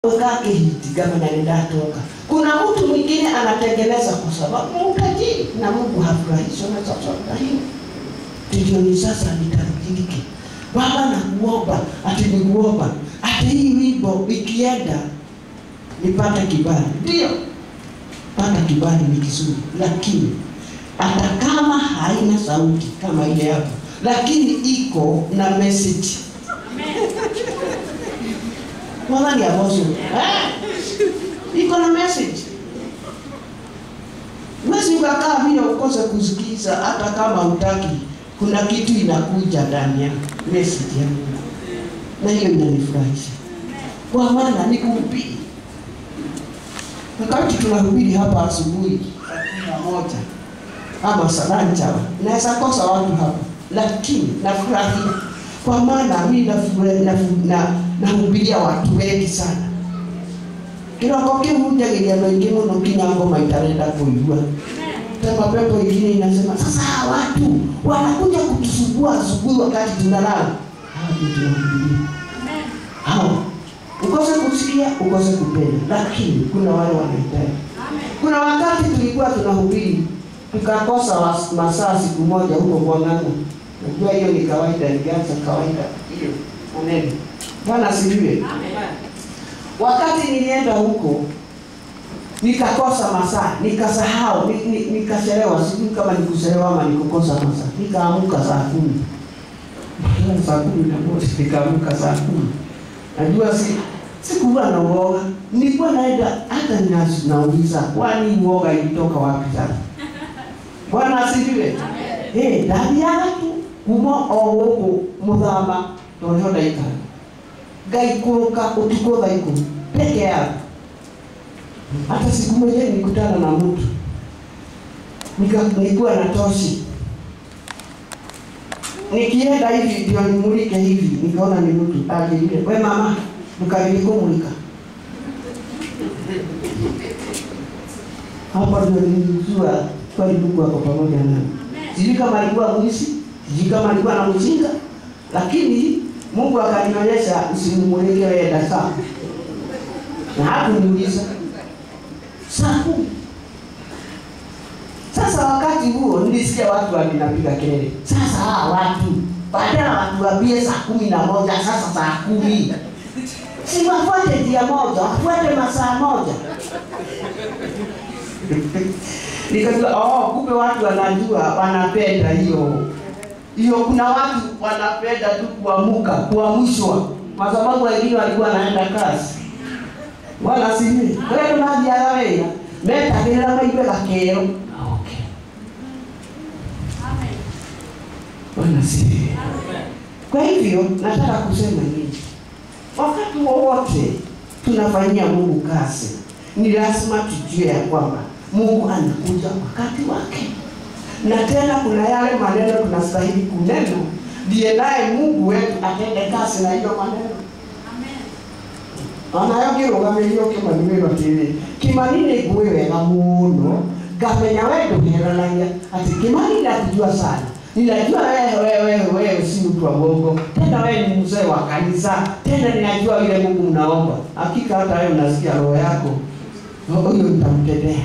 wekake hiti kama nalindatoka. Kuna mtu mwingine anatengeneza kwa sababu ya utajiri na Mungu hafurahishwi na chochote hiyo. Tujioni sasa nitarudiki. Baba nakuomba, ati nikuomba, ati hii wimbo ikienda nipate kibali. Ndio. Pata kibali ni kizuri, lakini hata kama haina sauti kama ile hapo, lakini iko na message. Mwadhani apostle. Eh? Iko na message. Mwezi ukakaa vile ukose kusikiza hata kama utaki, kuna kitu inakuja ndani ya message ya Mungu. Na hiyo inanifurahisha. Kwa maana ni kuhubiri. Wakati tunahubiri hapa asubuhi saa kumi na moja ama saa nane naweza kosa watu hapa, lakini nafurahia kwa maana mimi nafurahi- nafu- na nahubiria watu wengi sana kiroko kiu hunjagiria andũ aingĩ mũno nginya ngoma itarenda kũigua kama pepo ingine inasema sasa hawa watu wanakuja kutusumbua asubuhi wakati tunalala hawa ndio tunahubiria hawa ukose kusikia ukose kupenda lakini kuna wale wanahitaji kuna wakati tulikuwa tunahubiri tukakosa was- masaa siku moja huko Bwang'ang'a. Najua hiyo ni kawaida, ilianza kawaida hiyo maneno. Bwana asifiwe. Wakati nilienda huko nikakosa masaa, nikasahau, ni- ni- nikachelewa. Sijui kama nikuchelewa ama nikukosa masaa. Nikaamuka saa kumi Kila saa kumi na moja nikaamka saa kumi. Najua si sikuwa na uoga, nilikuwa naenda hata nina- nauliza kwani uoga ilitoka wapi sasa? Bwana asifiwe. Eh, ndathiaga tu kuma o gũkũ mũthama tũrĩho ndaikara ngaikũrũka ũtukũ thaa ikũmi peke yangu. Hata siku moja nilikutana na mtu Nika- nilikuwa na toshi nikienda hivi ndio nimulike hivi, nikaona ni mtu ajilile, we mama, mkabili kumulika hapa ndio nilijua kweli Mungu ako pamoja nami. Sijui kama alikuwa mwizi, sijui kama alikuwa na mjinga, lakini Mungu akanionyesha usimumulike wewe dasa, na hakuniuliza saa kumi. Sasa wakati huo nilisikia watu wakinapiga kelele, sasa hawa watu badala watuambie saa kumi na moja, sasa saa kumi si wafuate njia moja, wafuate masaa moja. Nikajua oh, kumbe watu wanajua, wanapenda hiyo hiyo. Kuna watu wanapenda tu kuamuka, kuamshwa, kwa sababu wengine walikuwa wanaenda kazi. Bwana asifiwe. Wewe mathiaga wĩra metagĩrĩra maigue gakero. Okay. Bwana asifiwe. Kwa hivyo nataka kusema nini? Wakati wowote tunafanyia Mungu kazi, ni lazima tujue ya kwamba Mungu anakuja wakati wake, na tena kuna yale maneno tunastahili kunena, ndiye naye Mungu wetu atende kazi na hiyo maneno onayo ngĩrũgamĩrĩrio kĩmanimĩro atĩrĩ kĩmani nĩ ngũĩ wega mũno ngamenya we ndũheranagia atĩ kĩmani nakujua sana ninajua wewe wewe wewe si mtu wa bongo tena wewe ni mzee wa kanisa tena ninajua yule Mungu mnaomba hakika hata wewe unasikia roho yako huyo nitamtendea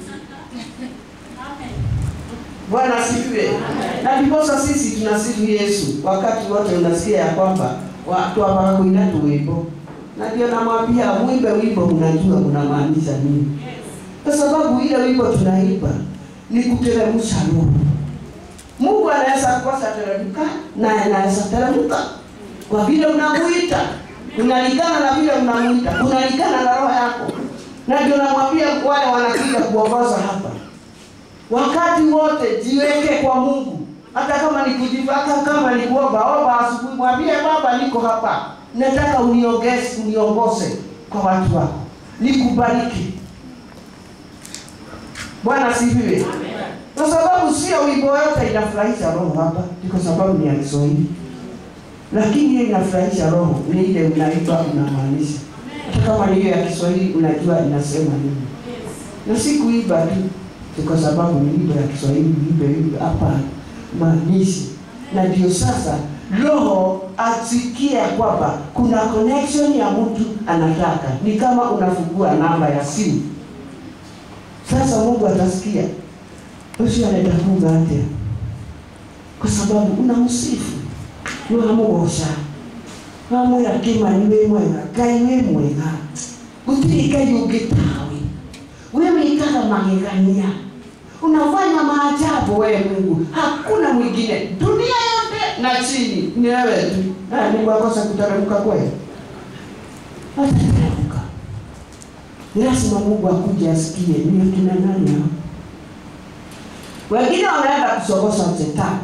Bwana asifiwe. Na ndiposa sisi tunasifu Yesu wakati wote, unasikia ya kwamba watu hapa kuina tu wimbo, na ndio namwambia mwimbe wimbo, mnajua unamaanisha nini, kwa sababu ile wimbo tunaimba ni kuteremsha roho. Mungu anaweza kosa teremka na anaweza teremka kwa vile unamuita, unalingana na vile unamuita, unalingana na roho yako, na ndio namwambia wale wanakuja kuongoza hapa wakati wote jiweke kwa Mungu, hata kama ni kujivaka, kama ni kuomba omba asubuhi, mwambie Baba, niko hapa, nataka uniongeze, uniongoze kwa watu wako, nikubariki. Bwana sifiwe. Kwa sababu sio wimbo yote inafurahisha roho hapa, ni kwa sababu ni ya Kiswahili, lakini hiyo inafurahisha roho ni ile unaimba unamaanisha. Hata kama ni hiyo ya Kiswahili, unajua inasema nini, na si kuimba tu ni kwa sababu ni wimbo ya Kiswahili, wimbo wimbo hapa maanishi, na ndio sasa roho asikie ya kwamba kuna connection ya mtu anataka, ni kama unafungua namba ya simu. Sasa Mungu atasikia ucio arenda kuga atia, kwa sababu unamsifu niwamugoca wamwira kimani wĩ mwega ngai wĩ mwega gũtirĩ ngai ũngĩ tawe we wĩkaga magegania unafanya maajabu wewe Mungu, hakuna mwingine dunia yote na chini ni wewe tu. Ah, Mungu akosa kuteremka kweli? Atateremka. Ni lazima Mungu akuje asikie ni kina nani hao. Wengine wanaenda kusogosha shetani.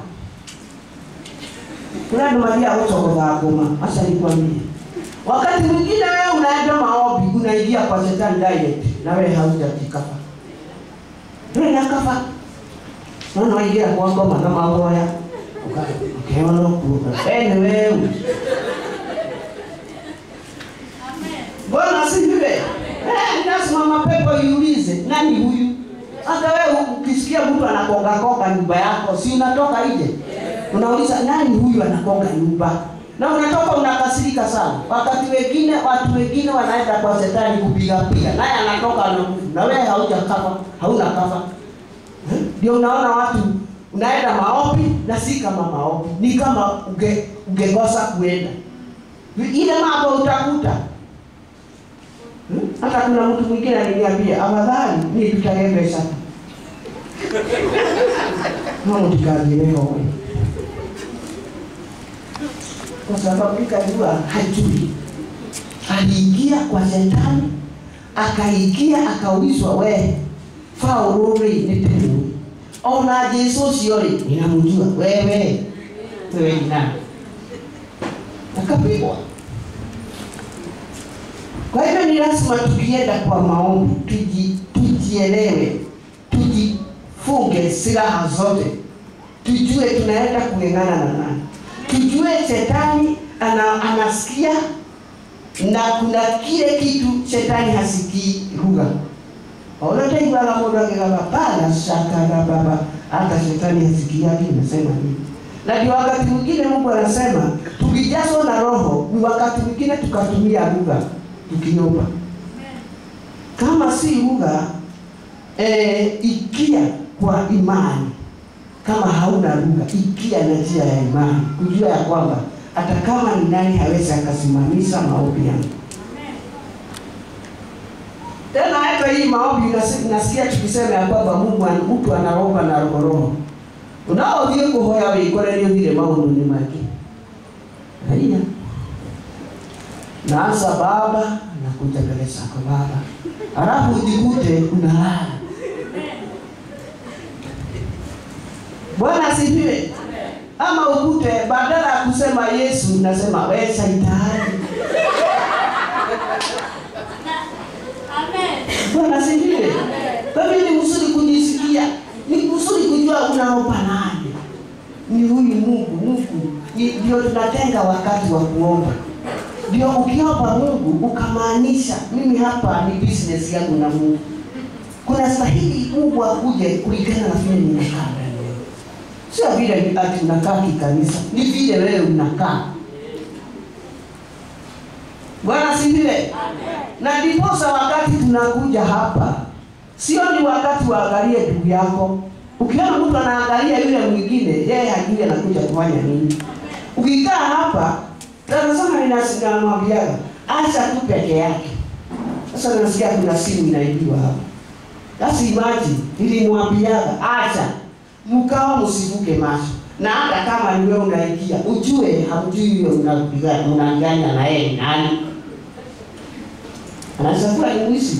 Kuna ndo malia kusogoza ngoma. Acha nikwambie. Wakati mwingine wewe unaenda maombi, unaingia kwa shetani direct na wewe haujajikafa rä akafa nona waingä ra kwa ngoma na mahoya ukeona kuga ene weu bwana asifiwe Eh, lazima mapepo iulize nani huyu hata wewe ukisikia mtu anakongakonga nyumba yako si unatoka nje unauliza nani huyu anakonga nyumba na unatoka unakasirika sana wakati wengine watu wengine wanaenda kwa shetani kupigapiga naye anatoka anakufa na wewe haujakafa hauna kafa ndio unaona watu unaenda maombi na si kama maombi ni kama uge, ungekosa kuenda ile mambo utakuta Hmm? hata kuna mtu mwingine aliniambia afadhali ni tutagembe sana mamutikagirehowe kwa sababu nikajua hajui aliingia kwa shetani akaingia akaulizwa we Paulo rĩ nĩ tene ona Jesu ũcio rĩ ninamjua wewe wewe ni nani akapigwa kwa hivyo ni lazima tukienda kwa maombi tuji, tujielewe tujifunge silaha zote tujue tunaenda kung'eng'ana na nani tujue shetani ana, anasikia na kuna kile kitu shetani hasikii lugha unateigwaga mũndũ akĩgamba pana shakara baba hata shetani hasikiagi imesema nini na ndio wakati mwingine mungu anasema tukijazwa na roho ni wakati mwingine tukatumia lugha tukiomba kama si lugha e, ikia kwa imani kama hauna lugha ikia na njia ya imani kujua ya kwamba hata kama ni nani hawezi akasimamisha maombi yangu tena hata hii maombi nasi- nasikia tukisema ya kwamba mungu an- mtu anaomba na rohoroho unaothie kuhoya wikorerio thire maundu-ini make aia naanza baba nakuja mbele zako baba halafu ujikute unalala bwana asifiwe ama ukute badala ya kusema yesu unasema we shaitani bwana asifiwe kwa hivyo ni mzuri kujisikia ni mzuri kujua unaomba nani ni huyu mungu mungu ni- ndio tunatenga wakati wa kuomba ndio ukiomba mungu ukamaanisha mimi hapa ni business yangu na mungu kuna stahili mungu akuje kulingana na vile ninakaa ndani yako. sio vile ni ati unakaa kikanisa ni vile wewe unakaa bwana siviwe na ndiposa wakati tunakuja hapa sio ni wakati waangalie ndugu yako ukiona mtu anaangalia yule mwingine yeye hajui anakuja kufanya nini ukikaa hapa tanasema ninamwambiaga acha tu peke yake sasa nasikia kuna simu inaibiwa hapa basi imagine nilimwambiaga acha mkawa msivuke macho na hata kama niwe unaingia ujue hamjui huyo unapiga- unaanganya na yeye ni nani anaweza kuwa ni mwizi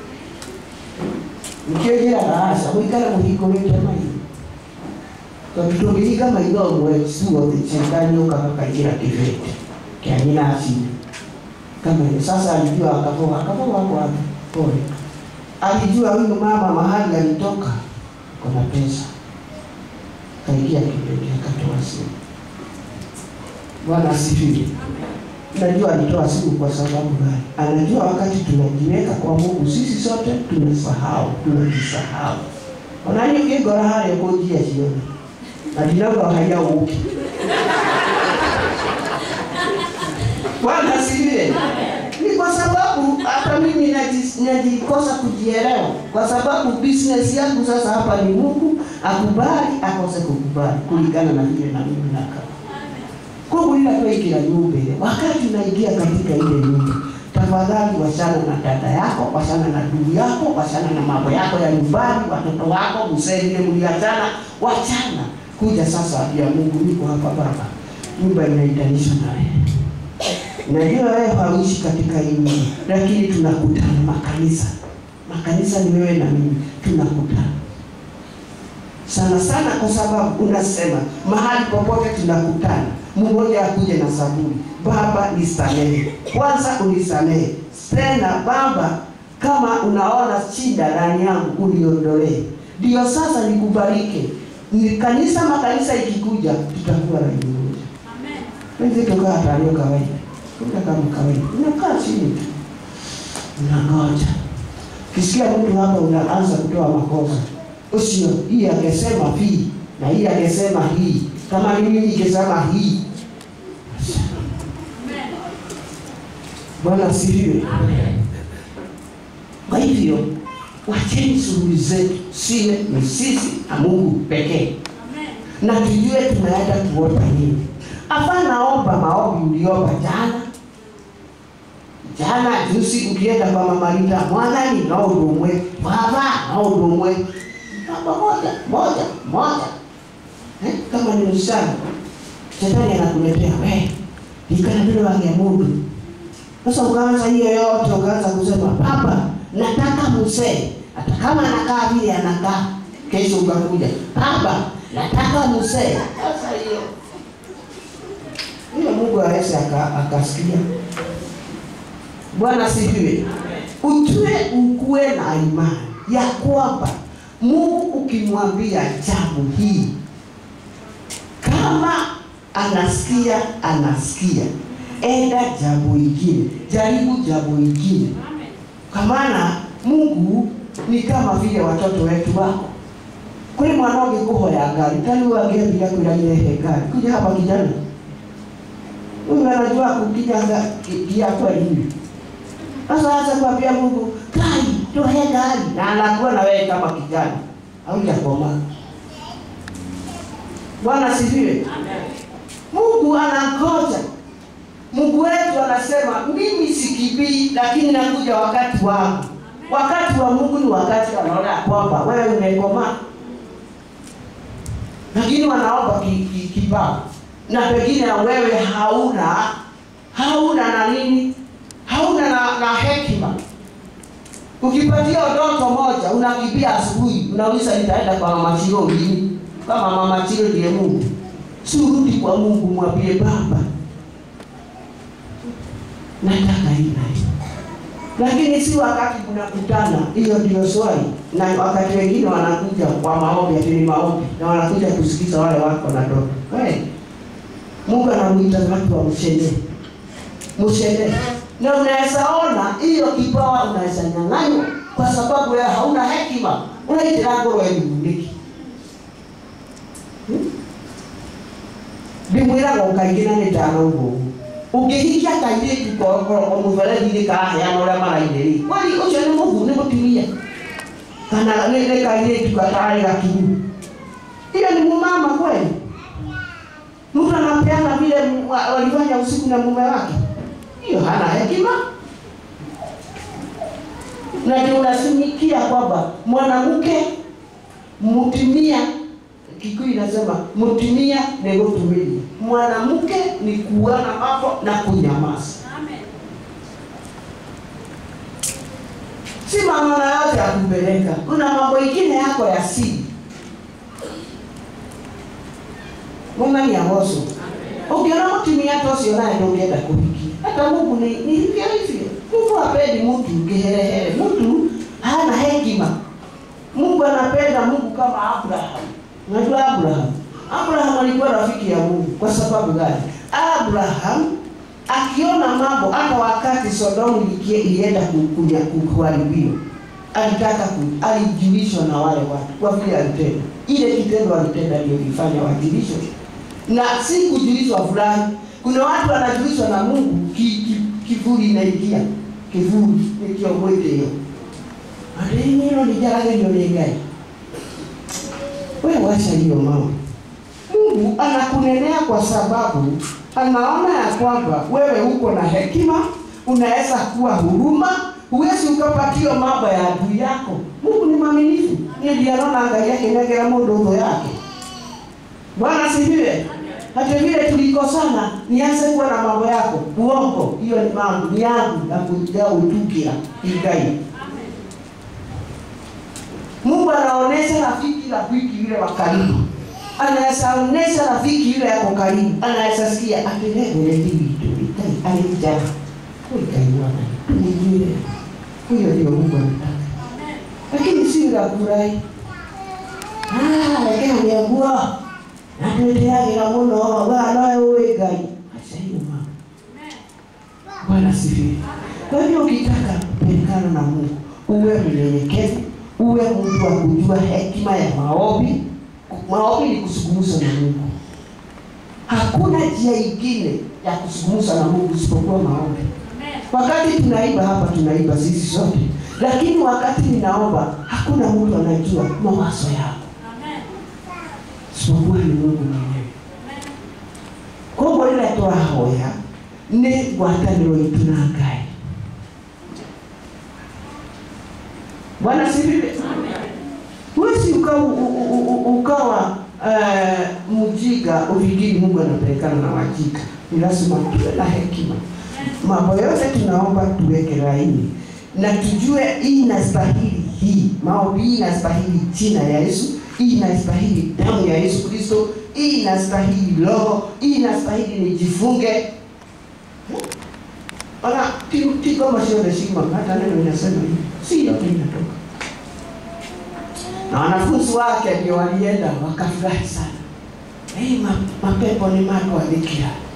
nikiogera raasa gwikara muhingũrĩte maitho tondũ tũngĩhinga maitho ũmwe ciothe shetani ũkaga kaingĩra kĩbete kĩa nyina acini kama hiyo sasa alijua akavoa akavoa kwapi pole alijua huyu mama mahali alitoka kuna pesa kaingia kibete akatoa simu bwana asifiwe najua alitoa simu kwa sababu gani anajua wakati tunajiweka kwa mungu sisi sote tunasahau tunajisahau onani ngĩngora harĩa kũnjia ciothe na ndinauga haiya ũke Bwana asifiwe. Ni kwa sababu hata mimi naji- najikosa kujielewa, kwa sababu business yangu sasa hapa ni Mungu akubali akose kukubali kulingana na vile na mimi nakaa. Kwa hiyo ninatuwekea nyumba ile, wakati unaingia katika ile nyumba, tafadhali wachana na dada yako, wachana na ndugu yako, wachana na mambo yako ya nyumbani, watoto wako, mzee ile mliachana, wachana. Kuja sasa ya Mungu, niko hapa Baba, nyumba inaitanishwa na wewe. Najua wewe hauishi katika hii nyumba, lakini tunakutana makanisa. Makanisa ni wewe na mimi, tunakutana sana sana, kwa sababu unasema mahali popote tunakutana, mmoja akuje na saburi, Baba nisamehe, kwanza unisamehe tena Baba, kama unaona shida ndani yangu uniondolee, ndio sasa nikubarike. Ni kanisa makanisa ikikuja, tutakuwa na moja Wenzi tukaa talio kawaida. Kuka kama kawaida. Unakaa chini tu. Unangoja. Kisikia mtu hapa unaanza kutoa makosa. Usio hii angesema hii na hii angesema hii. Kama ni mimi ningesema hii. Bwana asifiwe. Kwa hivyo wacheni shughuli zetu siwe ni sisi na Mungu pekee, na tujue tunaenda kuomba nini. Hapana omba maombi uliomba jana jana juzi, ukienda kwa mama Rita mwathani no ũndũ ũmwe baba no ũndũ ũmwe namba moja moja moja eh, kama ni msichana shetani anakuletea we ikana vile wange mundu sasa ukaanza hiyo yote ukaanza kusema baba nataka mzee hata kama anakaa vile anakaa kesho ukakuja baba nataka mzee sasa hiyo hiyo Mungu aweze aka- akasikia. Bwana sifiwe. Ujue ukuwe na imani ya kwamba Mungu ukimwambia jambo hii, kama anasikia anasikia, enda jambo ingine, jaribu jambo ingine, kwa maana Mungu ni kama vile watoto wetu wako kuri mwana ũngĩkũhoya ngari tani wangĩambia kwĩragire ngari kuja hapa kijana huyu anajua kukinya gia kweli. Sasa acha kuambia Mungu, kai tuhe gari, na anakuwa na wewe kama kijana haujakoma. Bwana sifiwe. Mungu anangoja. Mungu wetu anasema mimi sikimbii, lakini nakuja wakati wangu. Wakati wa Mungu ni wakati anaona kwamba wewe umekomaa, lakini wanaomba ki- ki- kibao na pengine wewe hauna hauna na nini, hauna na, na hekima. Ukipatia ndoto moja unakimbia asubuhi, unauliza nitaenda kwa mama Chiro lini? Kama mama Chiro ndiye Mungu, si urudi kwa Mungu, mwambie Baba, nataka hii na hii lakini si wakati mnakutana, hiyo ndio swali. Na wakati wengine wanakuja kwa maombi, ati ni maombi, na wanakuja kusikiza wale wako na ndoto. Hey, Mungu anamuita watu wa mshene mshene, na unaweza ona hiyo kipawa unaweza nyang'anywa kwa sababu wewe hauna hekima, unaitira ngoro ĩmundĩki ndĩmwĩraga ũkaingĩ na nĩ ndanauga ũguo ũngĩhikia kairĩtu korokoro mũberethi-inĩ kaheana ũrĩa marainĩrĩ kwani ũcio nĩ mũhu nĩ mũtumia kana nĩ nĩ kairĩtu gatarĩ gakinyu hiyo ni mumama kweli mtu anapeana vile mu- wa- walifanya usiku na mume wake hiyo hana hekima na ndio unasimikia kwamba mwanamke mutumia Kikuyu inasema mutumia ni gutumiria, mwanamke ni kuona mambo na kunyamaza. Si maneno yote ya kupeleka, kuna mambo ingine yako ya siri. Mungu ni agoso. Ukiona mutumia hata ucio naye ndũngĩenda kũhikia. Hata Mungu ni ni hivyo hivyo. Mungu hapendi mtu kiherehere, mtu hana hekima. Mungu anapenda Mungu kama Abraham. Unajua Abraham? Abraham alikuwa rafiki ya Mungu. Kwa sababu gani? Abraham akiona mambo hata wakati Sodomu ilikie- ilienda ku- kuja ku- kuharibiwa, alitaka ku, alijulishwa na wale watu kwa vile alitenda ile kitendo alitenda ndio ilifanya wajulishwe, na si kujulishwa fulani. Kuna watu wanajulishwa na Mungu ki- kivuli inaingia kivuli nikio mwili hiyo adinilo lijaragenio ni ngai wewe wacha hiyo mambo mungu anakunenea kwa sababu anaona ya kwamba wewe uko na hekima unaweza kuwa huruma huwezi ukapatiwa mambo ya adui yako mungu ni mwaminifu niye ndiye anaona ngai yake negera mundu utho yake bwana siviwe hata vile tulikosana nianze kuwa na mambo yako uongo hiyo ni mambo ni yangu ya kuja utukira igai mungu anaonesha rafiki rafiki yule wa karibu anaweza onesha rafiki yule yako karibu anaweza sikia akilegeletivitu alijana kuikaiwana tumijue huyo ndio mungu anataka lakini si yule afurahi lakini aliambua natweteagĩra mũno we noe ũĩ ngai aca hiyo mama bwana sifiwe kwa hivyo ukitaka kupelekana na mungu uwe mnyenyekevu uwe mtu wa kujua hekima ya maombi maombi ni kuzungumza na mungu hakuna njia ingine ya kuzungumza na mungu isipokuwa maombi wakati tunaimba hapa tunaimba sisi sote lakini wakati ninaomba hakuna mtu anajua mawazo yako isipokuwa ni mungu mwenyewe koguo rĩrĩa tũrahoya nĩ ngwatanĩro itũ na ngai bwana sivive huwezi ukawa, ukawa uh, mjinga ufikiri mungu anapelekana na wajinga ni lazima tuwe na hekima mambo yote tunaomba tuweke laini na tujue hii inastahili hii maombi hii inastahili jina ya yesu hii inastahili damu ya yesu kristo hii inastahili roho hii inastahili nijifunge ona tigoma ciothe cima hata neno inasema hivi si yote inatoka na wanafunzi wake ndio walienda wakafurahi sana hey, ma, mapepo ni matwathikira